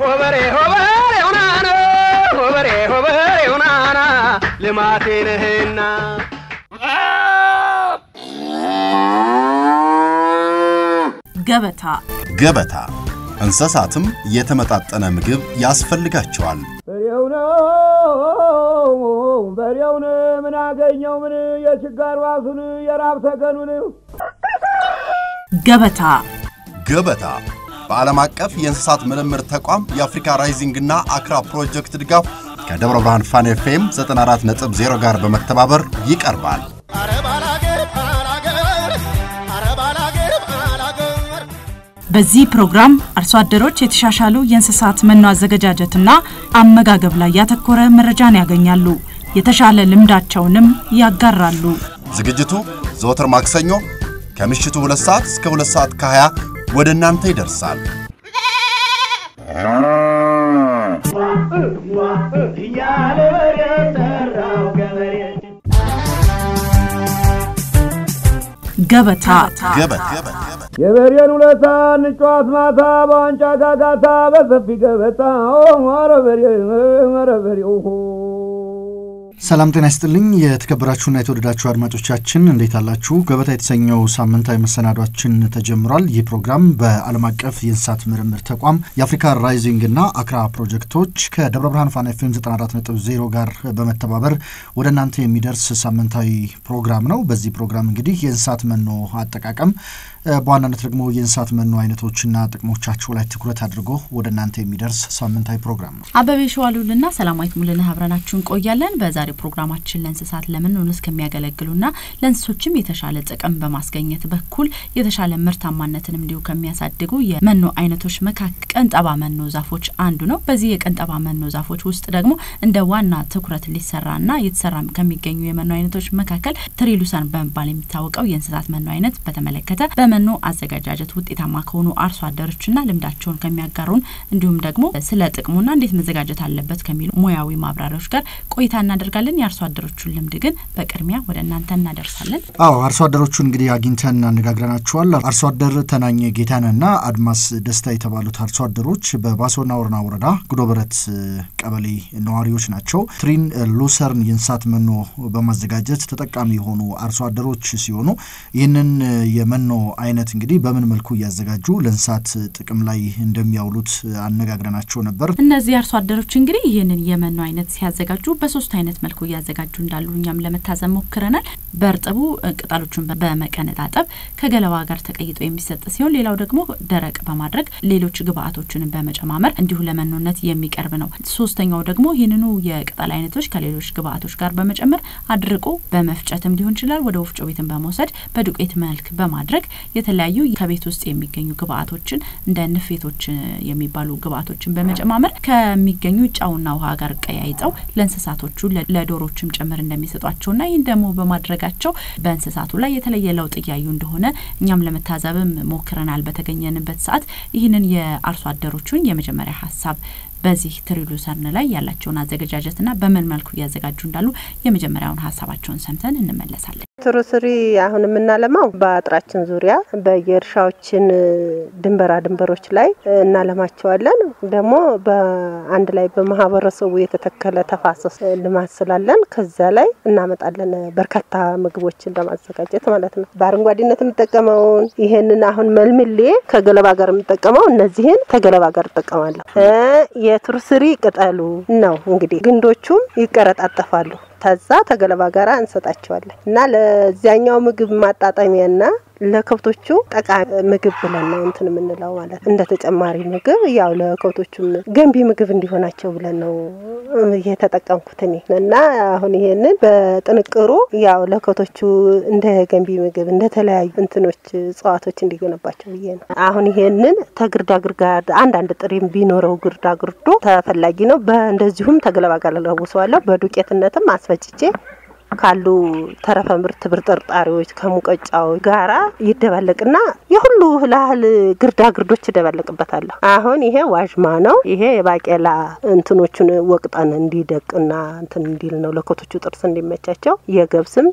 ሆበሬ ሆበሬ ሁናና ሆበሬ ሆበሬ ሁናና ልማቴ ነህና ገበታ ገበታ እንስሳትም የተመጣጠነ ምግብ ያስፈልጋቸዋል። በሬው ነው በሬውን ምን አገኘው ምን የችጋር ዋሱን የራብ ተገኑን ገበታ ገበታ በዓለም አቀፍ የእንስሳት ምርምር ተቋም የአፍሪካ ራይዚንግ እና አክራ ፕሮጀክት ድጋፍ ከደብረ ብርሃን ፋን ኤፍኤም 94.0 ጋር በመተባበር ይቀርባል። በዚህ ፕሮግራም አርሶ አደሮች የተሻሻሉ የእንስሳት መኖ አዘገጃጀትና አመጋገብ ላይ ያተኮረ መረጃን ያገኛሉ። የተሻለ ልምዳቸውንም ያጋራሉ። ዝግጅቱ ዘወትር ማክሰኞ ከምሽቱ 2 ሰዓት እስከ 2 ሰዓት ከ20 ወደ እናንተ ይደርሳል። እያለ በሬ ጠራው ገበሬ ገበታ ገበታ የበሬን ውለታ እንጫዋት ማታ በዋንጫ ጋጋታ በሰፊ ገበታ ኧረ በሬ ኧረ በሬው ሰላም ጤና ይስጥልኝ። የተከበራችሁና የተወደዳችሁ አድማጮቻችን እንዴት አላችሁ? ገበታ የተሰኘው ሳምንታዊ መሰናዷችን ተጀምሯል። ይህ ፕሮግራም በዓለም አቀፍ የእንስሳት ምርምር ተቋም የአፍሪካ ራይዚንግ እና አክራ ፕሮጀክቶች ከደብረ ብርሃን ፋና ኤፍ ኤም 94.0 ጋር በመተባበር ወደ እናንተ የሚደርስ ሳምንታዊ ፕሮግራም ነው። በዚህ ፕሮግራም እንግዲህ የእንስሳት መኖ አጠቃቀም በዋናነት ደግሞ የእንስሳት መኖ አይነቶችና ጥቅሞቻቸው ላይ ትኩረት አድርጎ ወደ እናንተ የሚደርስ ሳምንታዊ ፕሮግራም ነው። አበቤ ሸዋሉልና ሰላማዊት ሙልነህ አብረናችሁ እንቆያለን። በዛሬው ፕሮግራማችን ለእንስሳት ለመኖነት እስከሚያገለግሉና ለእንስሶችም የተሻለ ጥቅም በማስገኘት በኩል የተሻለ ምርታማነትን እንዲሁ ከሚያሳድጉ የመኖ አይነቶች መካከል ቀንጠባ መኖ ዛፎች አንዱ ነው። በዚህ የቀንጠባ መኖ ዛፎች ውስጥ ደግሞ እንደ ዋና ትኩረት ሊሰራና የተሰራ ከሚገኙ የመኖ አይነቶች መካከል ትሪሉሰን በመባል የሚታወቀው የእንስሳት መኖ አይነት በተመለከተ በመኖ አዘገጃጀት ውጤታማ ከሆኑ አርሶ አደሮችና ልምዳቸውን ከሚያጋሩን እንዲሁም ደግሞ ስለ ጥቅሙና እንዴት መዘጋጀት አለበት ከሚሉ ሙያዊ ማብራሪያዎች ጋር ቆይታ እናደርጋለን። የአርሶ አደሮቹን ልምድ ግን በቅድሚያ ወደ እናንተ እናደርሳለን። አዎ አርሶ አደሮቹን እንግዲህ አግኝተን አነጋግረናቸዋል። አርሶ አደር ተናኘ ጌታነህና አድማስ ደስታ የተባሉት አርሶ አደሮች በባሶና ወረና ወረዳ ጉዶበረት ቀበሌ ነዋሪዎች ናቸው። ትሪን ሉሰርን የእንስሳት መኖ በማዘጋጀት ተጠቃሚ የሆኑ አርሶ አደሮች ሲሆኑ ይህንን የመኖ አይነት እንግዲህ በምን መልኩ እያዘጋጁ ለእንስሳት ጥቅም ላይ እንደሚያውሉት አነጋግረናቸው ነበር። እነዚህ አርሶ አደሮች እንግዲህ ይህንን የመኖ አይነት ሲያዘጋጁ በሶስት አይነት መልኩ እያዘጋጁ እንዳሉ እኛም ለመታዘብ ሞክረናል። በእርጥቡ ቅጠሎቹን በመቀነጣጠብ ከገለባ ጋር ተቀይጦ የሚሰጥ ሲሆን ሌላው ደግሞ ደረቅ በማድረግ ሌሎች ግብአቶችን በመጨማመር እንዲሁ ለመኖነት የሚቀርብ ነው። ሶስተኛው ደግሞ ይህንኑ የቅጠል አይነቶች ከሌሎች ግብአቶች ጋር በመጨመር አድርቆ በመፍጨትም ሊሆን ይችላል ወደ ወፍጮ ቤትን በመውሰድ በዱቄት መልክ በማድረግ የተለያዩ ከቤት ውስጥ የሚገኙ ግብአቶችን እንደ ንፌቶች የሚባሉ ግብአቶችን በመጨማመር ከሚገኙ ጨውና ውሃ ጋር ቀያይጠው ለእንስሳቶቹ ለዶሮችም ጭምር እንደሚሰጧቸውና ይህን ደግሞ በማድረጋቸው በእንስሳቱ ላይ የተለየ ለውጥ እያዩ እንደሆነ እኛም ለመታዘብም ሞክረናል። በተገኘንበት ሰዓት ይህንን የአርሶ አደሮቹን የመጀመሪያ ሀሳብ በዚህ ትሪሉሰርን ላይ ያላቸውን አዘገጃጀትና በምን መልኩ እያዘጋጁ እንዳሉ የመጀመሪያውን ሀሳባቸውን ሰምተን እንመለሳለን። ትሩስሪ አሁን የምናለማው በአጥራችን ዙሪያ በየእርሻዎችን ድንበራ ድንበሮች ላይ እናለማቸዋለን። ደግሞ በአንድ ላይ በማህበረሰቡ የተተከለ ተፋሰስ ልማት ስላለን ከዛ ላይ እናመጣለን። በርካታ ምግቦችን ለማዘጋጀት ማለት ነው። በአረንጓዴነት የምጠቀመውን ይሄንን አሁን መልምሌ ከገለባ ጋር የምጠቀመው እነዚህን ከገለባ ጋር እጠቀማለሁ። የትሩስሪ ቅጠሉ ነው እንግዲህ ግንዶቹም ይቀረጣጠፋሉ። ከዛ ተገለባ ጋራ እንሰጣቸዋለን እና ለዚያኛው ምግብ ማጣጣሚያና ለከብቶቹ ጠቃሚ ምግብ ብለን ነው እንትን የምንለው ማለት እንደ ተጨማሪ ምግብ ያው ለከብቶቹም ገንቢ ምግብ እንዲሆናቸው ብለን ነው የተጠቀምኩት እኔ እና አሁን ይሄንን በጥንቅሩ ያው ለከብቶቹ እንደ ገንቢ ምግብ እንደ ተለያዩ እንትኖች እጽዋቶች እንዲገነባቸው ብዬ ነው። አሁን ይሄንን ተግርዳ ግርዳ አንዳንድ ጥሬም ቢኖረው ግርዳ ግርዶ ተፈላጊ ነው። በእንደዚሁም ተገለባ ጋር ለውሰዋለሁ። በዱቄትነትም አስፈጭቼ ካሉ ተረፈ ምርት ብርጥርጣሪዎች ከሙቀጫዎች ጋራ ይደባለቅና የሁሉ እህል ግርዳ ግርዶች ይደባለቅበታለሁ። አሁን ይሄ ዋዥማ ነው። ይሄ የባቄላ እንትኖቹን ወቅጠን እንዲደቅና እንትን እንዲል ነው ለከቶቹ ጥርስ እንዲመቻቸው። የገብስም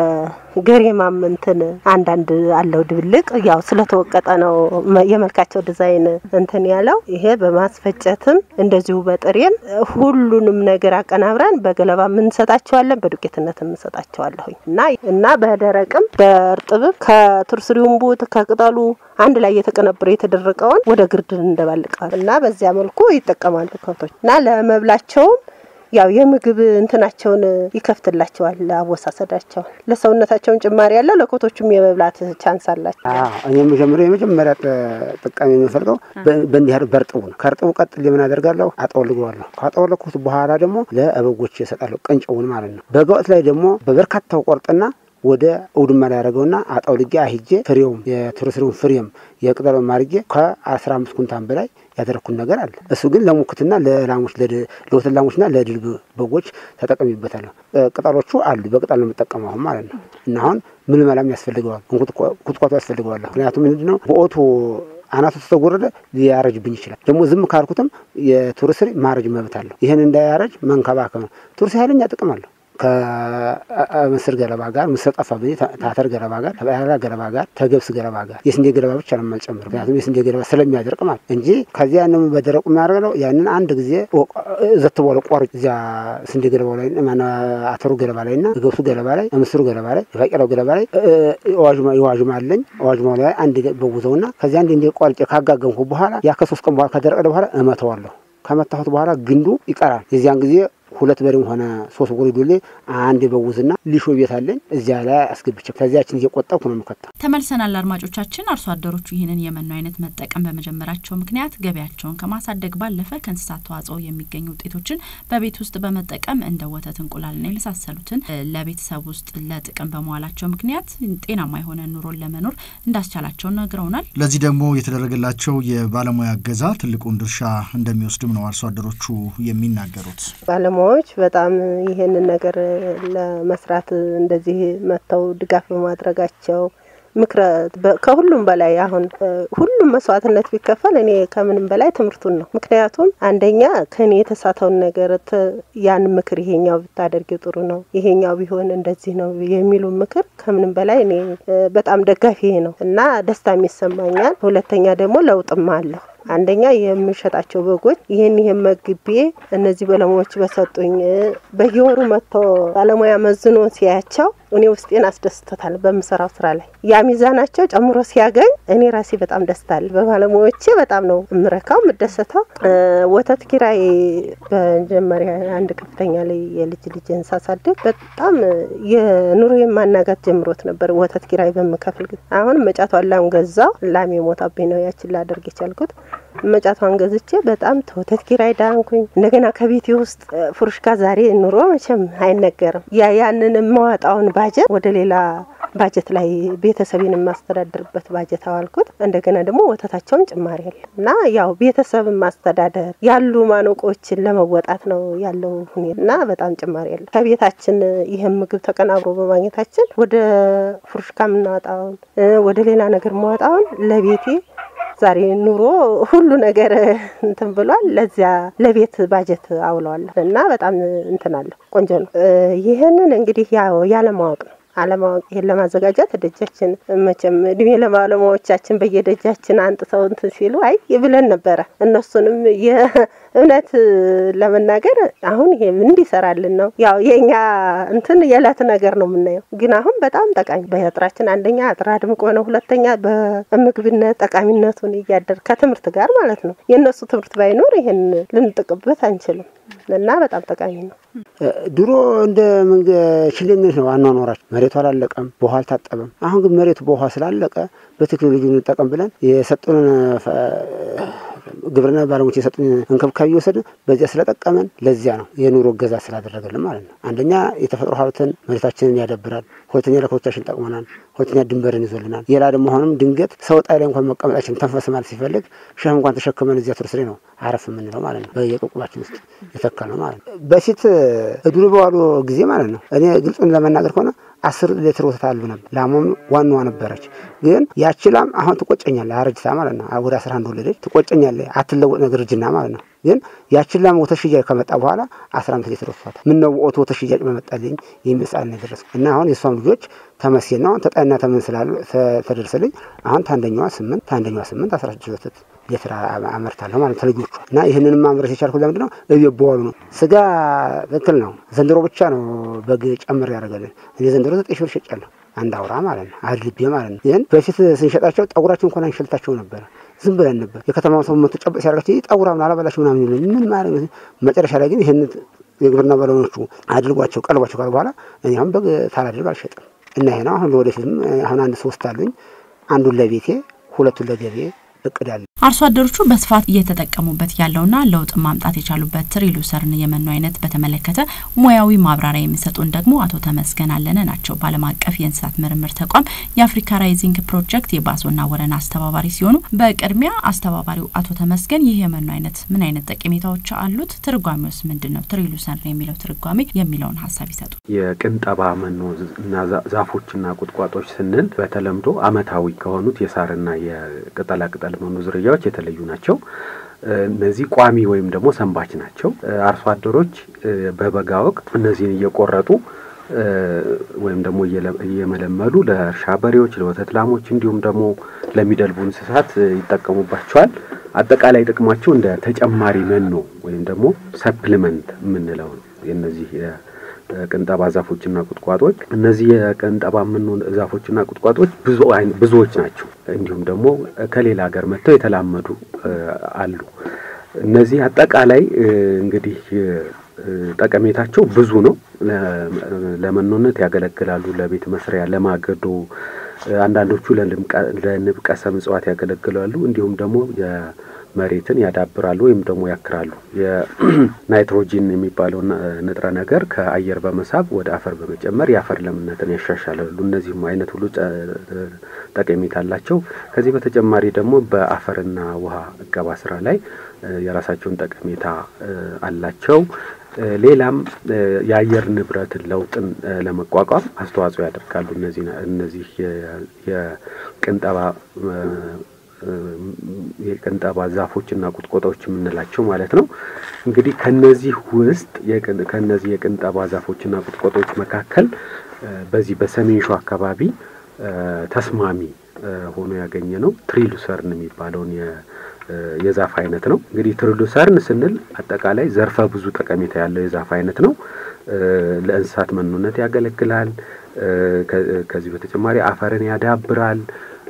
የገሬማም እንትን አንዳንድ አለው ድብልቅ ያው ስለተወቀጠ ነው የመልካቸው ዲዛይን እንትን ያለው። ይሄ በማስፈጨትም እንደዚሁ በጥሬም ሁሉንም ነገር አቀናብረን በገለባ እንሰጣቸዋለን፣ በዱቄትነት እንሰጣቸዋለሁኝ እና እና በደረቅም በእርጥብም ከቱርስሪውም ቡት ከቅጠሉ አንድ ላይ የተቀነብረ የተደረቀውን ወደ ግርድን እንደባልቀዋል እና በዚያ መልኩ ይጠቀማሉ ከብቶች እና ለመብላቸውም ያው የምግብ እንትናቸውን ይከፍትላቸዋል። አወሳሰዳቸውን ለሰውነታቸውን ጭማሪ ያለ ለኮቶቹም የመብላት ቻንስ አላቸው። እኔ መጀመሪያ የመጀመሪያ ጠቃሚ የምፈልገው በእንዲህ ያህል በእርጥቡ ነው። ከእርጥቡ ቀጥል የምን አደርጋለሁ? አጠወልገዋለሁ። ካጠወለኩት በኋላ ደግሞ ለበጎች እሰጣለሁ፣ ቅንጨውን ማለት ነው። በጋወት ላይ ደግሞ በበርካታው ቆርጥና ወደ አውድማ ላይ ያደረገውና አጠውልጌ አሂጄ ፍሬውም የትርስሪውን ፍሬም የቅጠሉን ማርጌ ከአስራ አምስት ኩንታን በላይ ያደረግኩት ነገር አለ። እሱ ግን ለሙክትና ለላሞች ለወተት ላሞችና ለድል በጎች ተጠቀሚበታለሁ። ቅጠሎቹ አሉ። በቅጠል ነው የምጠቀመው አሁን ማለት ነው። እና አሁን ምልመላም ያስፈልገዋል፣ ኩትኳቱ ያስፈልገዋል። ምክንያቱም ምንድን ነው በኦቱ አናቱ ተጎረደ ሊያረጅብኝ ይችላል። ደግሞ ዝም ካልኩትም የቱርስሪ ማረጅ መብት አለው። ይህን እንዳያረጅ መንከባከብ ነው። ቱርስ ኃይለኛ ጥቅም አለው። ከምስር ገለባ ጋር ምስር ጠፋ ብ ታተር ገለባ ጋር ተበላ ገለባ ጋር ተገብስ ገለባ ጋር የስንዴ ገለባ ብቻ ነው የማልጨምር። ምክንያቱም የስንዴ ገለባ ስለሚያደርቅ ማለት እንጂ ከዚያ ያንን በደረቁ የሚያደርገው ያንን አንድ ጊዜ ዘት በኋላ ቆርጭ እዚያ ስንዴ ገለባው ላይ አተሩ ገለባ ላይ እና ገብሱ ገለባ ላይ ምስሩ ገለባ ላይ የባቄላው ገለባ ላይ የዋዥማ አለኝ ዋዥማ ላይ አንድ በውዘውና ከዚያ አንድ እንዲ ቆርጬ ካጋገምኩ በኋላ ያ ከሶስት ቀን በኋላ ከደረቀ በኋላ እመተዋለሁ። ከመታሁት በኋላ ግንዱ ይቀራል። የዚያን ጊዜ ሁለት በሬም ሆነ ሶስት ጎሪ ዶሌ አንድ በውዝና ሊሾ ቤት አለኝ እዚያ ላይ አስገብቼ ከዚያችን እየቆጠብኩ ነው የምከተው። ተመልሰናል። አድማጮቻችን አርሶ አደሮቹ ይህንን የመኖ አይነት መጠቀም በመጀመራቸው ምክንያት ገበያቸውን ከማሳደግ ባለፈ ከእንስሳት ተዋጽኦ የሚገኙ ውጤቶችን በቤት ውስጥ በመጠቀም እንደ ወተት፣ እንቁላልና የመሳሰሉትን ለቤተሰብ ውስጥ ለጥቅም በመዋላቸው ምክንያት ጤናማ የሆነ ኑሮን ለመኖር እንዳስቻላቸው ነግረውናል። ለዚህ ደግሞ የተደረገላቸው የባለሙያ እገዛ ትልቁን ድርሻ እንደሚወስድም ነው አርሶ አደሮቹ የሚናገሩት። ባለሙያዎች በጣም ይሄንን ነገር ለመስራት እንደዚህ መጥተው ድጋፍ በማድረጋቸው ምክረ ከሁሉም በላይ አሁን ሁሉም መስዋዕትነት ቢከፈል እኔ ከምንም በላይ ትምህርቱን ነው። ምክንያቱም አንደኛ ከኔ የተሳተውን ነገር ያን ምክር ይሄኛው ብታደርጊው ጥሩ ነው፣ ይሄኛው ቢሆን እንደዚህ ነው የሚሉ ምክር ከምንም በላይ እኔ በጣም ደጋፊ ነው እና ደስታም ይሰማኛል። ሁለተኛ ደግሞ ለውጥም አለሁ። አንደኛ የምሸጣቸው በጎች ይህን ይህን መግቤ እነዚህ ባለሙያዎች በሰጡኝ በየወሩ መጥቶ ባለሙያ መዝኖ ሲያያቸው እኔ ውስጤን አስደስቶታል። በምሰራው ስራ ላይ ያ ሚዛናቸው ጨምሮ ሲያገኝ እኔ ራሴ በጣም ደስታል። በባለሙያዎቼ በጣም ነው እምረካው የምደሰተው። ወተት ኪራይ በመጀመሪያ አንድ ከፍተኛ ላይ የልጅ ልጅን ሳሳድግ በጣም የኑሮ የማናጋት ጀምሮት ነበር። ወተት ኪራይ በምከፍል ጊዜ አሁን መጫቷን ላም ገዛው። ላም የሞታብኝ ነው ያችን ላደርግ የቻልኩት መጫቷን ገዝቼ በጣም ተወተት ኪራይ ዳንኩኝ። እንደገና ከቤቴ ውስጥ ፉርሽካ ዛሬ ኑሮ መቼም አይነገርም። ያ ያንን የማዋጣውን ባጀት ወደ ሌላ ባጀት ላይ ቤተሰቤን የማስተዳደርበት ባጀት አዋልኩት። እንደገና ደግሞ ወተታቸውን ጭማሪ ያለ እና ያው ቤተሰብ ማስተዳደር ያሉ ማነቆችን ለመወጣት ነው ያለው ሁኔታ እና በጣም ጭማሪ ያለ ከቤታችን ይህን ምግብ ተቀናብሮ በማግኘታችን ወደ ፉርሽካ የምናወጣውን ወደ ሌላ ነገር ማወጣውን ለቤቴ ዛሬ ኑሮ ሁሉ ነገር እንትን ብሏል። ለዚያ ለቤት ባጀት አውለዋለሁ እና በጣም እንትን አለሁ። ቆንጆ ነው። ይህንን እንግዲህ ያው ያለማወቅ ነው አለማወቅ ይሄን ለማዘጋጀት ደጃችን መቼም እድሜ ለባለሙያዎቻችን በየደጃችን አንጥተው እንትን ሲሉ አይ ብለን ነበረ። እነሱንም የእውነት ለመናገር አሁን ይሄ ምን እንዲሰራልን ነው ያው የእኛ እንትን የዕለት ነገር ነው የምናየው። ግን አሁን በጣም ጠቃሚ በጥራችን አንደኛ አጥራ ድምቆ ነው፣ ሁለተኛ በምግብነት ጠቃሚነቱን እያደር ከትምህርት ጋር ማለት ነው። የእነሱ ትምህርት ባይኖር ይሄን ልንጥቅበት አንችልም እና በጣም ጠቃሚ ነው። ድሮ እንደ ሽሌነት ነው አኗኗራችን። መሬቱ አላለቀም፣ በውሃ አልታጠበም። አሁን ግን መሬቱ በውሃ ስላለቀ በቴክኖሎጂ እንጠቀም ብለን የሰጡንን ግብርና ባለሙያዎች የሰጡን እንክብካቤ እየወሰድን በዚያ ስለጠቀመን ለዚያ ነው የኑሮ እገዛ ስላደረገልን ማለት ነው። አንደኛ የተፈጥሮ ሀብትን መሬታችንን ያዳብራል። ሁለተኛ ለኮቻችን ጠቅመናል። ሁለተኛ ድንበርን ይዞልናል። ሌላ ደግሞ አሁንም ድንገት ሰው ጣይ ላይ እንኳን መቀመጣችን ተንፈስ ማለት ሲፈልግ ሸህ እንኳን ተሸክመን እዚያ ቱርስ ላይ ነው አረፍ የምንለው ማለት ነው። በየቁቁባችን ውስጥ የተከል ነው ማለት ነው። በፊት እድሉ በዋሉ ጊዜ ማለት ነው እኔ ግልጹን ለመናገር ከሆነ አስር ሊትር ወተት አሉ ነበር። ላሟም ዋናዋ ነበረች። ግን ያቺ ላም አሁን ትቆጨኛለህ፣ አረጅታ ማለት ነው። ወደ አስራ አንድ ወለደች። ትቆጨኛለህ፣ አትለወጥ ነገር እርጅና ማለት ነው። ግን ያችን ላም ወተት ሽያጭ ከመጣ በኋላ አስራ አምስት ሊትር ወጥቷታል። ምን ነው ወቶ ወተት ሽያጭ በመጣልኝ የሚል ሰዓት ነው የደረስኩት እና አሁን የእሷም ልጆች ተመስገን ነው። አሁን ተጣይና ተምን ስላሉ ተደርሰልኝ አሁን ታንደኛዋ ስምንት ታንደኛዋ ስምንት አስራ ስድስት ወተት ሊትር አመርታለሁ ማለት ተልጆቹ እና ይህንንም ማምረት የቻልኩት ለምንድን ነው? እቤት በዋሉ ነው። ስጋ ትክክል ነው። ዘንድሮ ብቻ ነው በግ ጨምር ያደርገልን። እኔ ዘንድሮ ዘጠኝ ሺህ ብር ሸጫለሁ አንድ አውራ ማለት ነው አድልቤ ማለት ነው። ይህን በፊት ስንሸጣቸው ጠጉራቸው እንኳን አንሸልታቸው ነበረ ዝም ብለን ነበር። የከተማው ሰው መቶ ጨበጥ ሲያደርጋቸው ይህ ጠጉራ ምን አላበላቸው ምናምን ይሉኝ ምን ማለት ነው። መጨረሻ ላይ ግን ይህን የግብርና ባለሙያዎቹ አድርጓቸው ቀልቧቸው ካሉ በኋላ እኔ አሁን በግ ታላድርግ አልሸጥም እና ይሄ ነው አሁን ለወደፊትም አሁን አንድ ሶስት አሉኝ አንዱን ለቤቴ ሁለቱን ለገቤ እቅድ አለ። አርሶ አደሮቹ በስፋት እየተጠቀሙበት ያለውና ለውጥ ማምጣት የቻሉበት ትሪሉሰርን የመኖ አይነት በተመለከተ ሙያዊ ማብራሪያ የሚሰጡን ደግሞ አቶ ተመስገን አለነ ናቸው። በዓለም አቀፍ የእንስሳት ምርምር ተቋም የአፍሪካ ራይዚንግ ፕሮጀክት የባሶና ወረና አስተባባሪ ሲሆኑ በቅድሚያ አስተባባሪው አቶ ተመስገን ይህ የመኖ አይነት ምን አይነት ጠቀሜታዎች አሉት፣ ትርጓሜውስ ምንድን ነው፣ ትሪሉሰርን የሚለው ትርጓሜ የሚለውን ሀሳብ ይሰጡ። የቅንጠባ መኖ እና ዛፎችና ቁጥቋጦች ስንል በተለምዶ አመታዊ ከሆኑት የሳርና የቅጠላቅጠል መኖ ዝርያዎች የተለዩ ናቸው። እነዚህ ቋሚ ወይም ደግሞ ሰንባች ናቸው። አርሶ አደሮች በበጋ ወቅት እነዚህን እየቆረጡ ወይም ደግሞ እየመለመሉ ለእርሻ በሬዎች፣ ለወተት ላሞች እንዲሁም ደግሞ ለሚደልቡ እንስሳት ይጠቀሙባቸዋል። አጠቃላይ ጥቅማቸው እንደ ተጨማሪ መኖ ወይም ደግሞ ሰፕሊመንት የምንለው ነው። የነዚህ ቅንጠባ ዛፎችና ቁጥቋጦች እነዚህ የቅንጠባ መኖ ዛፎችና ቁጥቋጦች ብዙ ብዙዎች ናቸው። እንዲሁም ደግሞ ከሌላ ሀገር መጥተው የተላመዱ አሉ። እነዚህ አጠቃላይ እንግዲህ ጠቀሜታቸው ብዙ ነው። ለመኖነት ያገለግላሉ፣ ለቤት መስሪያ፣ ለማገዶ፣ አንዳንዶቹ ለንብ ቀሰም እጽዋት ያገለግላሉ። እንዲሁም ደግሞ መሬትን ያዳብራሉ ወይም ደግሞ ያክራሉ። የናይትሮጂን የሚባለው ንጥረ ነገር ከአየር በመሳብ ወደ አፈር በመጨመር የአፈር ለምነትን ያሻሻላሉ። እነዚህም አይነት ሁሉ ጠቀሜታ አላቸው። ከዚህ በተጨማሪ ደግሞ በአፈርና ውሃ እቀባ ስራ ላይ የራሳቸውን ጠቀሜታ አላቸው። ሌላም የአየር ንብረትን ለውጥን ለመቋቋም አስተዋጽኦ ያደርጋሉ። እነዚህ እነዚህ የቅንጠባ የቅንጠባ ዛፎችና ቁጥቋጦዎች የምንላቸው ማለት ነው። እንግዲህ ከነዚህ ውስጥ ከነዚህ የቅንጠባ ዛፎችና ቁጥቋጦዎች መካከል በዚህ በሰሜን ሸዋ አካባቢ ተስማሚ ሆኖ ያገኘ ነው ትሪሉሰርን የሚባለውን የዛፍ አይነት ነው። እንግዲህ ትሪሉሰርን ስንል አጠቃላይ ዘርፈ ብዙ ጠቀሜታ ያለው የዛፍ አይነት ነው። ለእንስሳት መኖነት ያገለግላል። ከዚህ በተጨማሪ አፈርን ያዳብራል።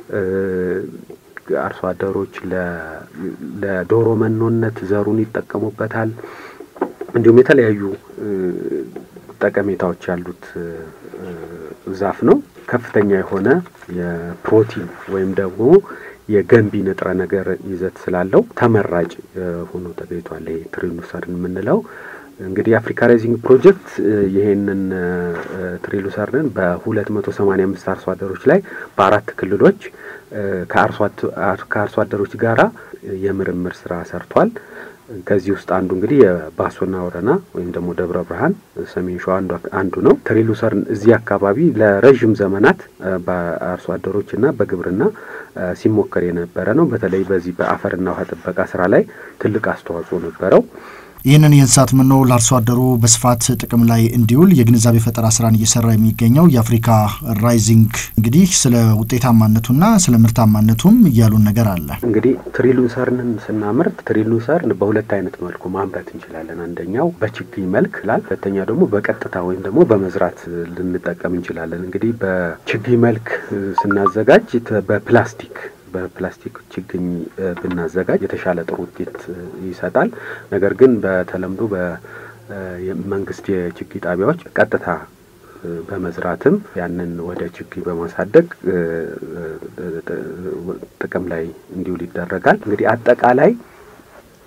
አርሶ አደሮች ለዶሮ መኖነት ዘሩን ይጠቀሙበታል። እንዲሁም የተለያዩ ጠቀሜታዎች ያሉት ዛፍ ነው። ከፍተኛ የሆነ የፕሮቲን ወይም ደግሞ የገንቢ ንጥረ ነገር ይዘት ስላለው ተመራጭ ሆኖ ተገኝቷል። ይሄ ትሪሉሰርን የምንለው እንግዲህ የአፍሪካ ራይዚንግ ፕሮጀክት ይሄንን ትሪሉሰርንን በሁለት መቶ ሰማኒያ አምስት አርሶ አደሮች ላይ በአራት ክልሎች ከአርሶ አደሮች ጋራ የምርምር ስራ ሰርቷል። ከዚህ ውስጥ አንዱ እንግዲህ የባሶና ወረና ወይም ደግሞ ደብረ ብርሃን ሰሜን ሸዋ አንዱ ነው። ትሪሉሰርን እዚህ አካባቢ ለረዥም ዘመናት በአርሶ አደሮችና በግብርና ሲሞከር የነበረ ነው። በተለይ በዚህ በአፈርና ውሃ ጥበቃ ስራ ላይ ትልቅ አስተዋጽኦ ነበረው። ይህንን የእንስሳት መኖ ለአርሶ አደሩ በስፋት ጥቅም ላይ እንዲውል የግንዛቤ ፈጠራ ስራን እየሰራ የሚገኘው የአፍሪካ ራይዚንግ እንግዲህ ስለ ውጤታማነቱና ስለ ምርታማነቱም እያሉን ነገር አለ። እንግዲህ ትሪሉሰርንን ስናመርት ትሪሉሰርን በሁለት አይነት መልኩ ማምረት እንችላለን። አንደኛው በችግኝ መልክ ላል፣ ሁለተኛ ደግሞ በቀጥታ ወይም ደግሞ በመዝራት ልንጠቀም እንችላለን። እንግዲህ በችግኝ መልክ ስናዘጋጅ በፕላስቲክ በፕላስቲክ ችግኝ ብናዘጋጅ የተሻለ ጥሩ ውጤት ይሰጣል። ነገር ግን በተለምዶ በመንግስት የችግኝ ጣቢያዎች ቀጥታ በመዝራትም ያንን ወደ ችግኝ በማሳደግ ጥቅም ላይ እንዲውል ይደረጋል። እንግዲህ አጠቃላይ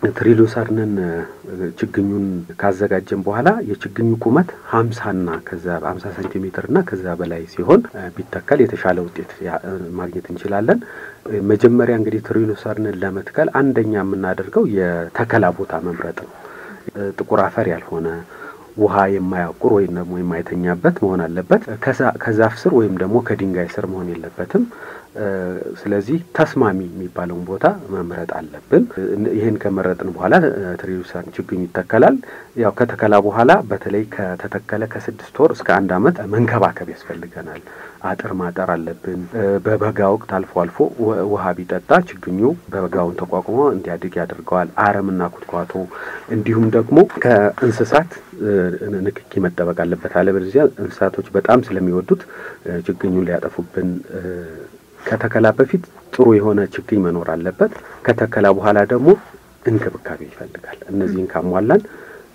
ትሪሉሰርንን ችግኙን ካዘጋጀን በኋላ የችግኙ ቁመት ሀምሳና ከዛ ሀምሳ ሴንቲሜትር እና ከዛ በላይ ሲሆን ቢተከል የተሻለ ውጤት ማግኘት እንችላለን። መጀመሪያ እንግዲህ ትሪሉሰርንን ለመትከል አንደኛ የምናደርገው የተከላ ቦታ መምረጥ ነው። ጥቁር አፈር ያልሆነ ውሃ የማያቁር ወይም ደግሞ የማይተኛበት መሆን አለበት። ከዛፍ ስር ወይም ደግሞ ከድንጋይ ስር መሆን የለበትም። ስለዚህ ተስማሚ የሚባለውን ቦታ መምረጥ አለብን። ይህን ከመረጥን በኋላ ትሪሉሰር ችግኙ ይተከላል። ያው ከተከላ በኋላ በተለይ ከተተከለ ከስድስት ወር እስከ አንድ ዓመት መንከባከብ ያስፈልገናል። አጥር ማጠር አለብን። በበጋ ወቅት አልፎ አልፎ ውሃ ቢጠጣ ችግኙ በበጋውን ተቋቁሞ እንዲያድግ ያደርገዋል። አረምና ኩትኳቶ እንዲሁም ደግሞ ከእንስሳት ንክኪ መጠበቅ አለበት። አለበለዚያ እንስሳቶች በጣም ስለሚወዱት ችግኙን ሊያጠፉብን ከተከላ በፊት ጥሩ የሆነ ችግኝ መኖር አለበት። ከተከላ በኋላ ደግሞ እንክብካቤ ይፈልጋል። እነዚህን ካሟላን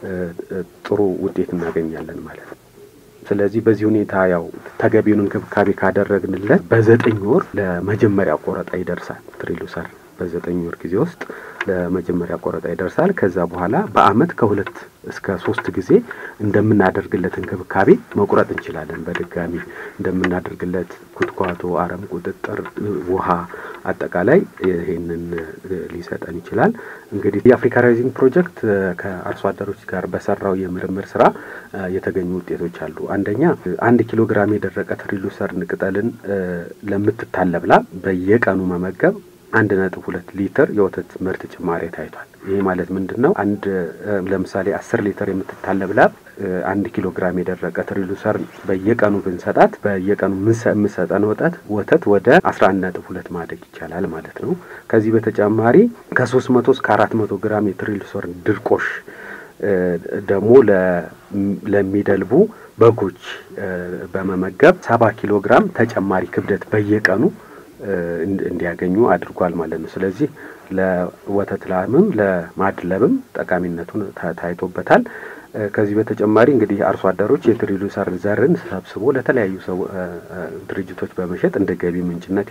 ጥሩ ውጤት እናገኛለን ማለት ነው። ስለዚህ በዚህ ሁኔታ ያው ተገቢውን እንክብካቤ ካደረግንለት በዘጠኝ ወር ለመጀመሪያ ቆረጣ ይደርሳል። ትሪሉሰር በዘጠኝ ወር ጊዜ ውስጥ ለመጀመሪያ ቆረጣ ይደርሳል። ከዛ በኋላ በአመት ከሁለት እስከ ሶስት ጊዜ እንደምናደርግለት እንክብካቤ መቁረጥ እንችላለን። በድጋሚ እንደምናደርግለት ኩትኳቶ፣ አረም ቁጥጥር፣ ውሃ አጠቃላይ ይሄንን ሊሰጠን ይችላል። እንግዲህ የአፍሪካ ራይዚንግ ፕሮጀክት ከአርሶ አደሮች ጋር በሰራው የምርምር ስራ የተገኙ ውጤቶች አሉ። አንደኛ አንድ ኪሎ ግራም የደረቀ ትሪሉሰርን ቅጠልን ለምትታለብ ላም በየቀኑ መመገብ አንድ ነጥብ ሁለት ሊትር የወተት ምርት ጭማሪ ታይቷል። ይሄ ማለት ምንድን ነው? አንድ ለምሳሌ አስር ሊትር የምትታለብ ላም አንድ ኪሎ ግራም የደረቀ ትሪሉሰር በየቀኑ ብንሰጣት በየቀኑ የምሰጠን ወተት ወተት ወደ አስራ አንድ ነጥብ ሁለት ማደግ ይቻላል ማለት ነው። ከዚህ በተጨማሪ ከሶስት መቶ እስከ አራት መቶ ግራም የትሪሉሰር ድርቆሽ ደግሞ ለሚደልቡ በጎች በመመገብ ሰባ ኪሎ ግራም ተጨማሪ ክብደት በየቀኑ እንዲያገኙ አድርጓል ማለት ነው። ስለዚህ ለወተት ላምም ለማድለብም ጠቃሚነቱን ታይቶበታል። ከዚህ በተጨማሪ እንግዲህ አርሶ አደሮች የትሪሉሰር ዘርን ሰብስቦ ለተለያዩ ሰው ድርጅቶች በመሸጥ እንደ ገቢ ምንጭነት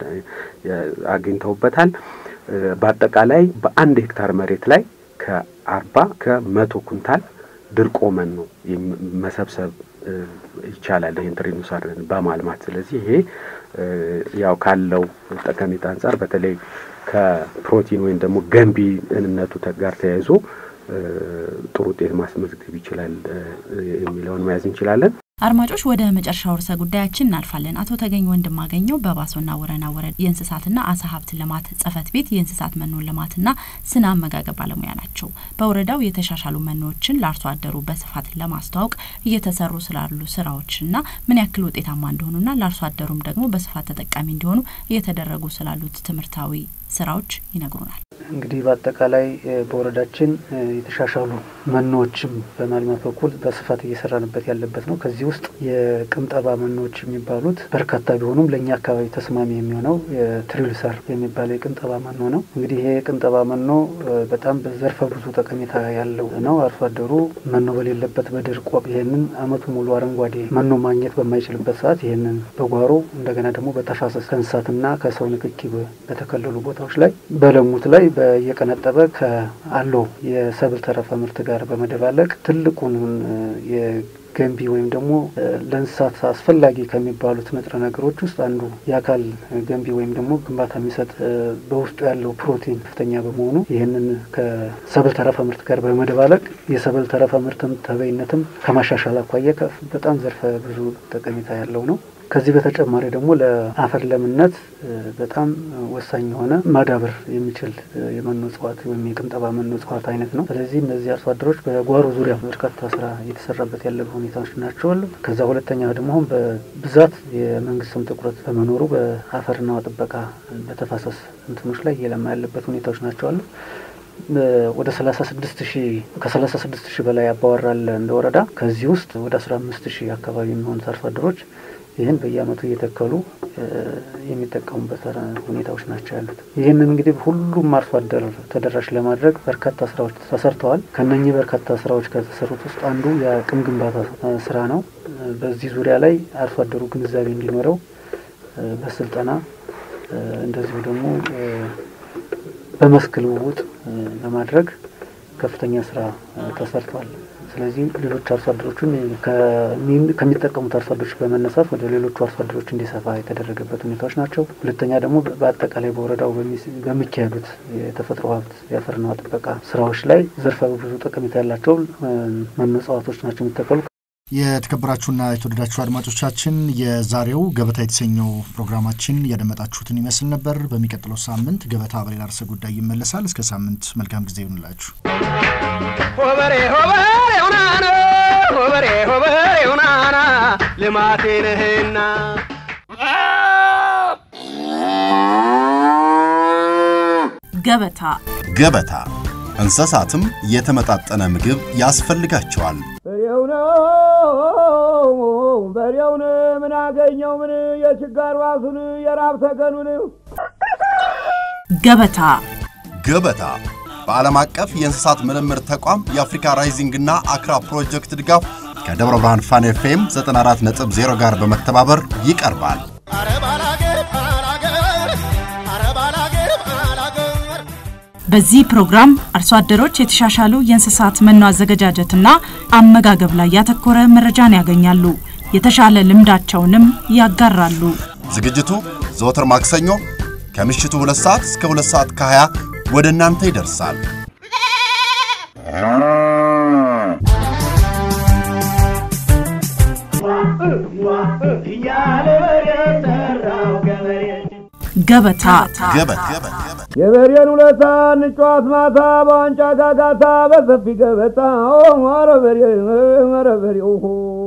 አግኝተውበታል። በአጠቃላይ በአንድ ሄክታር መሬት ላይ ከአርባ ከመቶ ኩንታል ድርቆ መኖ መሰብሰብ ይቻላል ይህን ትሪሉሰርን በማልማት ስለዚህ ይሄ ያው ካለው ጠቀሜታ አንጻር በተለይ ከፕሮቲን ወይም ደግሞ ገንቢነቱ ጋር ተያይዞ ጥሩ ውጤት ማስመዝገብ ይችላል የሚለውን መያዝ እንችላለን። አድማጮች ወደ መጨረሻው ርዕሰ ጉዳያችን እናልፋለን። አቶ ተገኝ ወንድማገኘው በባሶና ወረና ወረዳ የእንስሳትና አሳ ሀብት ልማት ጽሕፈት ቤት የእንስሳት መኖን ልማትና ስነ አመጋገብ ባለሙያ ናቸው። በወረዳው የተሻሻሉ መኖዎችን ለአርሶ አደሩ በስፋት ለማስተዋወቅ እየተሰሩ ስላሉ ስራዎችና ምን ያክል ውጤታማ እንደሆኑና ለአርሶ አደሩም ደግሞ በስፋት ተጠቃሚ እንዲሆኑ እየተደረጉ ስላሉት ትምህርታዊ ስራዎች ይነግሩናል። እንግዲህ በአጠቃላይ በወረዳችን የተሻሻሉ መኖዎችም በማልማት በኩል በስፋት እየሰራንበት ያለበት ነው። ከዚህ ውስጥ የቅምጠባ መኖዎች የሚባሉት በርካታ ቢሆኑም ለእኛ አካባቢ ተስማሚ የሚሆነው ትሪሉሰር የሚባለው የቅምጠባ መኖ ነው። እንግዲህ ይሄ የቅምጠባ መኖ በጣም በዘርፈ ብዙ ጠቀሜታ ያለው ነው። አርሶ አደሩ መኖ በሌለበት በድርቅ ወቅት ይህንን አመቱ ሙሉ አረንጓዴ መኖ ማግኘት በማይችልበት ሰዓት ይህንን በጓሮ እንደገና ደግሞ በተፋሰስ ከእንስሳትና ከሰው ንክኪ በተከለሉ ቦታዎች ላይ በለሙት ላይ በየቀነጠበ ከአለው የሰብል ተረፈ ምርት ጋር በመደባለቅ ትልቁን የገንቢ ወይም ደግሞ ለእንስሳት አስፈላጊ ከሚባሉት ንጥረ ነገሮች ውስጥ አንዱ የአካል ገንቢ ወይም ደግሞ ግንባታ የሚሰጥ በውስጡ ያለው ፕሮቲን ከፍተኛ በመሆኑ ይህንን ከሰብል ተረፈ ምርት ጋር በመደባለቅ የሰብል ተረፈ ምርትም ተበይነትም ከማሻሻል አኳያ በጣም ዘርፈ ብዙ ጠቀሜታ ያለው ነው። ከዚህ በተጨማሪ ደግሞ ለአፈር ለምነት በጣም ወሳኝ የሆነ ማዳበር የሚችል የመኖ እጽዋት ወይም የቅምጠባ መኖ እጽዋት አይነት ነው። ስለዚህ እነዚህ አርሶ አደሮች በጓሮ ዙሪያ በርካታ ስራ እየተሰራበት ያለ ሁኔታዎች ናቸው አሉ። ከዛ ሁለተኛ ደግሞ አሁን በብዛት የመንግስትም ትኩረት በመኖሩ በአፈርና ውሃ ጥበቃ በተፋሰስ እንትኖች ላይ እየለማ ያለበት ሁኔታዎች ናቸው አሉ። ወደ ሰላሳ ስድስት ሺህ ከሰላሳ ስድስት ሺህ በላይ አባወራል እንደ ወረዳ ከዚህ ውስጥ ወደ አስራ አምስት ሺህ አካባቢ የሚሆኑት አርሶ አደሮች ይህን በየአመቱ እየተከሉ የሚጠቀሙበት ሁኔታዎች ናቸው ያሉት። ይህንን እንግዲህ ሁሉም አርሶ አደር ተደራሽ ለማድረግ በርካታ ስራዎች ተሰርተዋል። ከነኚህ በርካታ ስራዎች ከተሰሩት ውስጥ አንዱ የአቅም ግንባታ ስራ ነው። በዚህ ዙሪያ ላይ አርሶ አደሩ ግንዛቤ እንዲኖረው በስልጠና እንደዚሁ ደግሞ በመስክ ልውውጥ ለማድረግ ከፍተኛ ስራ ተሰርቷል። ስለዚህ ሌሎች አርሶ አደሮችን ከሚጠቀሙት አርሶ አደሮች በመነሳት ወደ ሌሎቹ አርሶ አደሮች እንዲሰፋ የተደረገበት ሁኔታዎች ናቸው። ሁለተኛ ደግሞ በአጠቃላይ በወረዳው በሚካሄዱት የተፈጥሮ ሀብት የአፈርና ውሃ ጥበቃ ስራዎች ላይ ዘርፈ ብዙ ጠቀሜታ ያላቸው መኖ እጽዋቶች ናቸው የሚተከሉ። የተከበራችሁና የተወደዳችሁ አድማጮቻችን የዛሬው ገበታ የተሰኘው ፕሮግራማችን ያደመጣችሁትን ይመስል ነበር። በሚቀጥለው ሳምንት ገበታ በሌላ ርዕሰ ጉዳይ ይመለሳል። እስከ ሳምንት መልካም ጊዜ ይሁንላችሁ። ሆበሬ ሆበሬ ሁናና ሆበሬ ሆበሬ ሁናና ልማቴ ነህና ገበታ ገበታ እንስሳትም የተመጣጠነ ምግብ ያስፈልጋቸዋል። በሬው ነው በሬውን ምን አገኘው ምን የችጋር ዋሱን የራብ ተገኑን ገበታ ገበታ በዓለም አቀፍ የእንስሳት ምርምር ተቋም የአፍሪካ ራይዚንግና አክራ ፕሮጀክት ድጋፍ ከደብረ ብርሃን ፋን ኤፍኤም 94.0 ጋር በመተባበር ይቀርባል። በዚህ ፕሮግራም አርሶ አደሮች የተሻሻሉ የእንስሳት መኖ አዘገጃጀትና አመጋገብ ላይ ያተኮረ መረጃን ያገኛሉ። የተሻለ ልምዳቸውንም ያጋራሉ። ዝግጅቱ ዘወትር ማክሰኞ ከምሽቱ 2 ሰዓት እስከ 2 ሰዓት ከ20 ወደ እናንተ ይደርሳል። ገበታ ገበታ የበሬን ውለታ እንጫዋት ማታ በዋንጫ ጋጋታ በሰፊ ገበታ ኧረ በሬ ኧረ በሬ